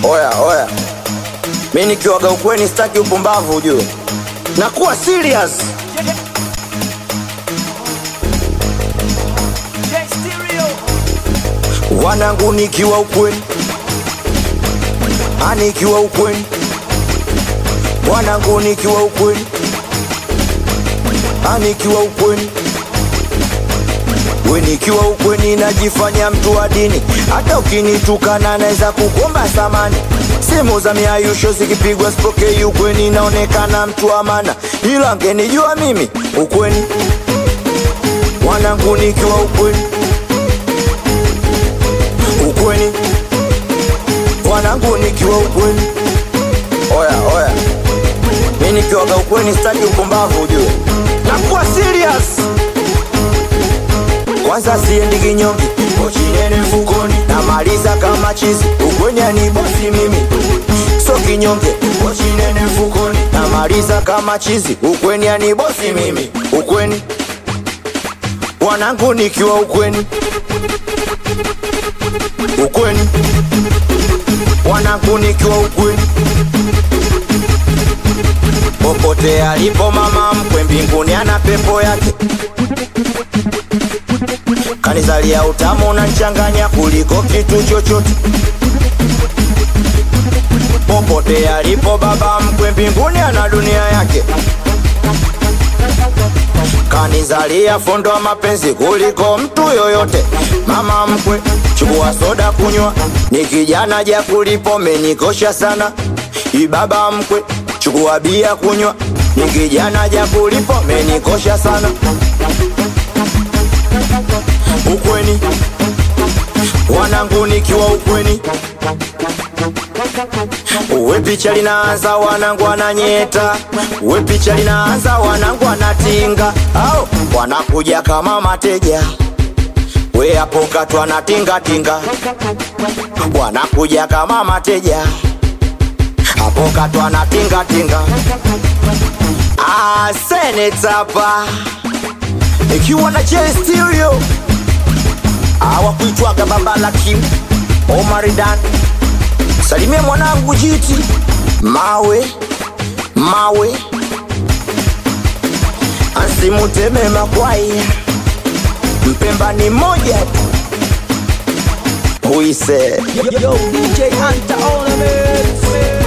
Oya oya, mi nikiwaga ukweni sitaki upumbavu ujue, nakuwa serious. Wanangu nikiwa ukweni, anikiwa ukweni, wanangu nikiwa ukweni, anikiwa ukweni we nikiwa ukweni najifanya mtu wa dini, hata ukinitukana naweza kukomba samani. Simu za miayusho zikipigwa sipokei ukweni, naonekana mtu wa maana, ila ngenijua mimi ukweni, wanangu nikiwa ukweni, ukweni, wanangu nikiwa ukweni. Oya oya, mi nikiwaga ukweni sitaki upumbavu ujue, nakuwa serious kwanza siendi kinyonge, pochi nene mfukoni, namaliza kama chizi, ukweni ni bosi mimi, so kinyonge, pochi nene mfukoni, namaliza kama chizi, ukweni ni bosi mimi, ukweni wanangu nikiwa ukweni, ukweni wanangu nikiwa ukweni, popote alipo mama mkwe mbinguni ana pepo yake kanizalia utamu na nchanganya kuliko kitu chochote. Popote alipo baba mkwe mbinguni ana dunia yake. Kanizalia fondo wa mapenzi kuliko mtu yoyote. Mama mkwe, chukua soda kunywa, ni kijana ja kulipo menikosha sana. Ibaba mkwe, chukua bia kunywa, ni kijana ja kulipo menikosha sana ukweni wanangu nikiwa ukweni uwe picha linaanza wanangu wananyeta uwe picha linaanza wanangu wanatinga au wanakuja kama mateja we hapo katwa na tingatinga wanakuja kama mateja hapo katwa na tingatinga ah, senetapa ikiwa na J Stereo hawakuitwaga baba la Kim Omaridan, salimia mwanangu jiti mawe mawe asimuteme makwai mpemba ni moja tu huise Yo, yo, DJ Hunter on the mix.